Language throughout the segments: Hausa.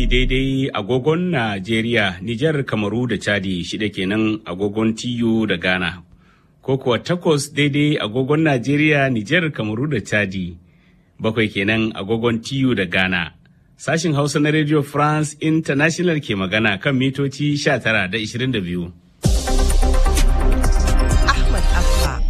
daidai agogon Najeriya, Nijar, Kamaru da Chadi shida kenan agogon TU da Ghana. Ko kuwa takwas daidai agogon Najeriya, Nijar, Kamaru da Chadi. Bakwai kenan agogon TU da Ghana. Sashin Hausa na Radio France International ke magana kan mitoci 19 da 22. Ahmad Abba.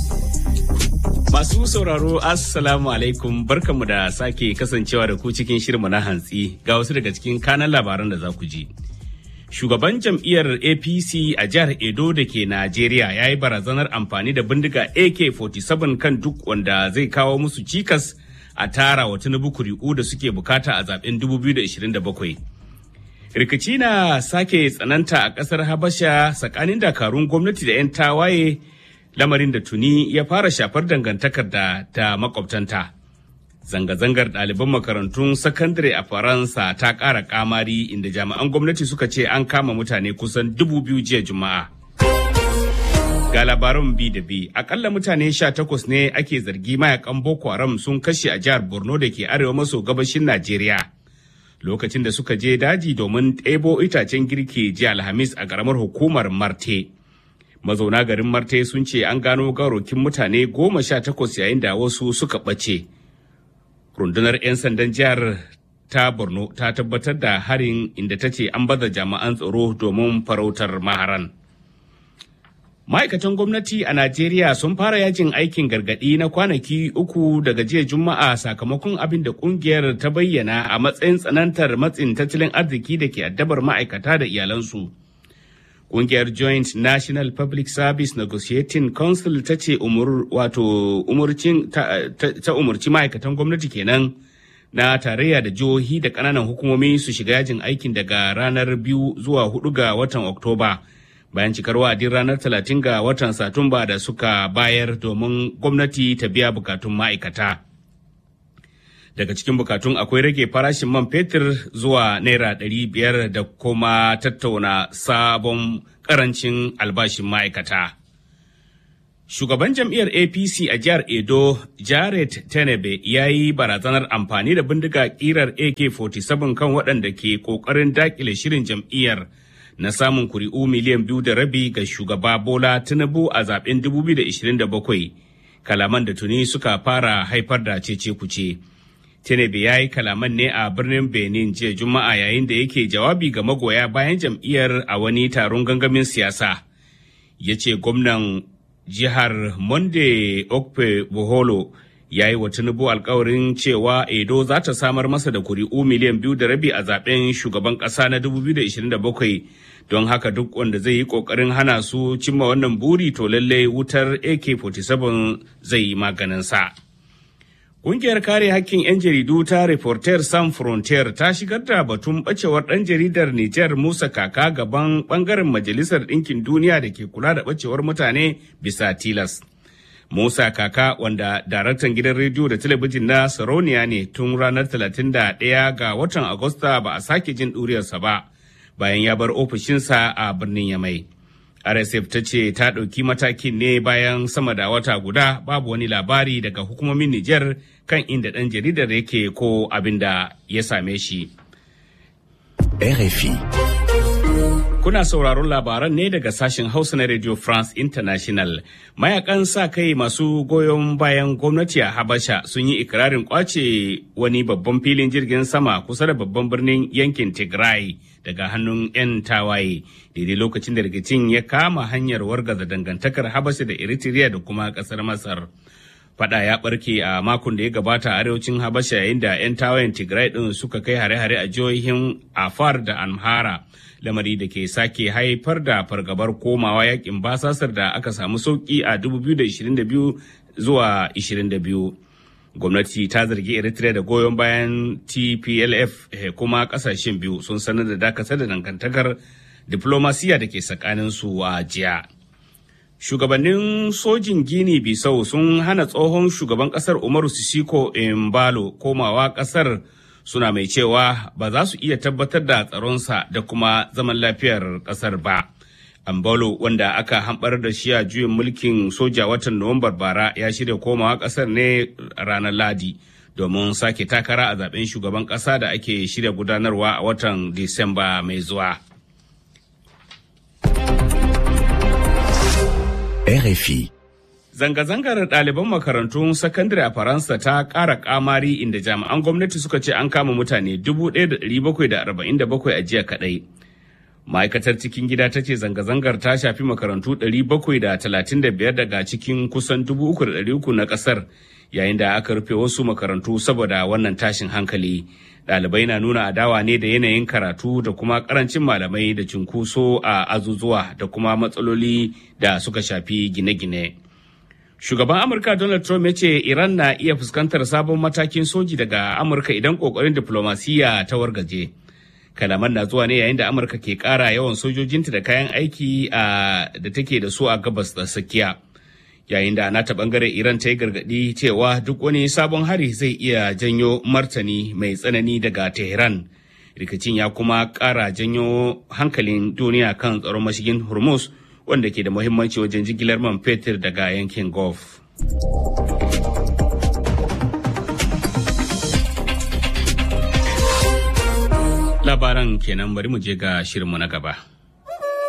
Masu sauraro Assalamu alaikum barkanmu da sake kasancewa da ku cikin shirmu na hantsi ga wasu daga cikin kanan labaran da za ku ji. Shugaban jam'iyyar APC a jihar Edo da ke Najeriya ya yi barazanar amfani da bindiga AK-47 kan duk wanda zai kawo musu cikas a tara wa Tinubu kuri'u da suke bukata a zaben 2027. Rikici na sake tsananta a ƙasar Habasha tsakanin dakarun gwamnati da 'yan tawaye lamarin da tuni ya fara shafar dangantakar da ta makwabtanta. Zanga-zangar ɗaliban makarantun sakandare a Faransa ta ƙara ƙamari inda jami'an gwamnati suka ce an kama mutane kusan dubu biyu jiya Juma'a. Ga labaran bi da bi, akalla mutane sha takwas ne ake zargi mayakan Boko Haram sun kashe a jihar Borno da ke arewa maso gabashin Najeriya. Lokacin da suka je daji domin ɗebo itacen girki jiya Alhamis a ƙaramar hukumar Marte. mazauna garin marte sun ce an gano garokin mutane goma sha takwas yayin da wasu suka ɓace rundunar 'yan sandan jihar ta borno ta tabbatar da harin inda ta ce an baza jami'an tsaro domin farautar maharan ma'aikatan gwamnati a najeriya sun fara yajin aikin gargadi na kwanaki uku daga jiya juma'a sakamakon abin da kungiyar ta bayyana a matsayin tsanantar matsin tattalin arziki da ke addabar ma'aikata da iyalansu Ƙungiyar Joint National Public Service Negotiating Council ta ce wato ta umarci ma'aikatan gwamnati kenan na tarayya da jihohi da ƙananan hukumomi su shiga yajin aikin daga ranar biyu zuwa hudu ga watan Oktoba bayan cikar wa'adin ranar talatin ga watan Satumba da suka bayar domin gwamnati ta biya bukatun ma'aikata. daga cikin bukatun akwai rage farashin man fetur zuwa naira ɗari biyar da kuma tattauna sabon karancin albashin ma'aikata. Shugaban jam'iyyar APC a jihar Edo, Jared Tenebe, ya yi barazanar amfani da bindiga kirar AK-47 kan waɗanda ke ƙoƙarin dakile shirin jam'iyyar na samun kuri'u miliyan biyu da rabi ga shugaba Bola Tinubu a zaben 2027. Kalaman da tuni suka fara haifar da cece kuce. Tinubu ya yi kalaman ne a birnin Benin jiya Juma'a yayin da yake jawabi ga magoya bayan jam'iyyar a wani taron gangamin siyasa. Ya ce gwamnan jihar Monde Okpe Boholo ya yi wa Tinubu alkawarin cewa Edo za ta samar masa da kuri'u miliyan biyu da rabi a zaben shugaban ƙasa na 2027 don haka duk wanda zai yi ƙoƙarin hana su cimma wannan buri to lallai wutar AK-47 zai yi maganinsa. sa. Ƙungiyar kare hakkin 'yan jaridu ta Reporter San Frontier ta shigar da batun ɓacewar ɗan jaridar Nijar Musa Kaka gaban ɓangaren Majalisar Ɗinkin Duniya da ke kula da ɓacewar mutane bisa tilas. Musa Kaka wanda daraktan gidan rediyo da talabijin na Saroniya ne tun ranar 31 ga watan Agusta ba a sake jin ɗuriyarsa ba bayan ya bar ofishinsa a birnin Yamai. RSF ta ce ta ɗauki matakin ne bayan sama da wata guda babu wani labari daga hukumomin Nijar kan inda ɗan jaridar yake ko abin da ya same shi. RFI. Kuna sauraron labaran ne daga sashen Hausa na Radio France International. Mayakan sa kai masu goyon bayan gwamnati a Habasha sun yi ikirarin kwace wani babban filin jirgin sama kusa da babban birnin yankin Tigray daga hannun 'yan tawaye. Daidai lokacin da rikicin ya kama hanyar wargaza dangantakar Habasha da Eritrea da kuma kasar Masar. Fada ya barke a makon da ya gabata a arewacin Habasha yayin da 'yan tawayen Tigray din suka kai hare-hare a jihohin Afar da Amhara. lamari da ke sake haifar da fargabar komawa yakin basasar da aka samu sauki a 2022 zuwa 22. Gwamnati ta zargi Eritrea da goyon bayan TPLF kuma kasashen biyu sun sanar da dakatar da dangantakar diplomasiya da ke tsakaninsu a jiya. Shugabannin sojin Gini Bisau sun hana tsohon shugaban kasar Umaru Sisiko Embalo komawa kasar suna mai cewa ba za su iya tabbatar da tsaronsa da kuma zaman lafiyar kasar ba. Ambalo wanda aka hambar da shi a juyin mulkin soja watan Nuwambar bara ya shirya komawa kasar ne ranar Ladi domin sake takara a zaben shugaban ƙasa da ake shirya gudanarwa a watan Disamba mai zuwa. RFI Zanga-zangar ɗaliban makarantun sakandare a Faransa ta ƙara ƙamari inda jami'an gwamnati suka ce an kama mutane 1,747 a jiya kaɗai. Ma'aikatar cikin gida ta ce zanga-zangar ta shafi makarantu 735 daga cikin kusan 3,300 na ƙasar yayin da aka rufe wasu makarantu saboda wannan tashin hankali. Ɗalibai na nuna adawa ne da yanayin karatu da kuma ƙarancin malamai da cunkoso a azuzuwa da kuma matsaloli da suka shafi gine-gine. Shugaban Amurka Donald Trump ya ce Iran na iya fuskantar sabon matakin soji daga Amurka idan kokarin diplomasiya ta wargaje. Kalaman na zuwa ne yayin da Amurka ke ƙara yawan sojojinta da kayan aiki da take da su a gabas da tsakiya. Yayin da nata bangare Iran ta yi gargaɗi cewa duk wani sabon hari zai iya janyo martani mai tsanani daga Tehran. Rikicin ya kuma ƙara janyo hankalin duniya kan tsaron mashigin Hormuz. wanda ke da muhimmanci wajen jigilar man fetur daga yankin Gulf. Labaran kenan bari mu je ga shirinmu na gaba.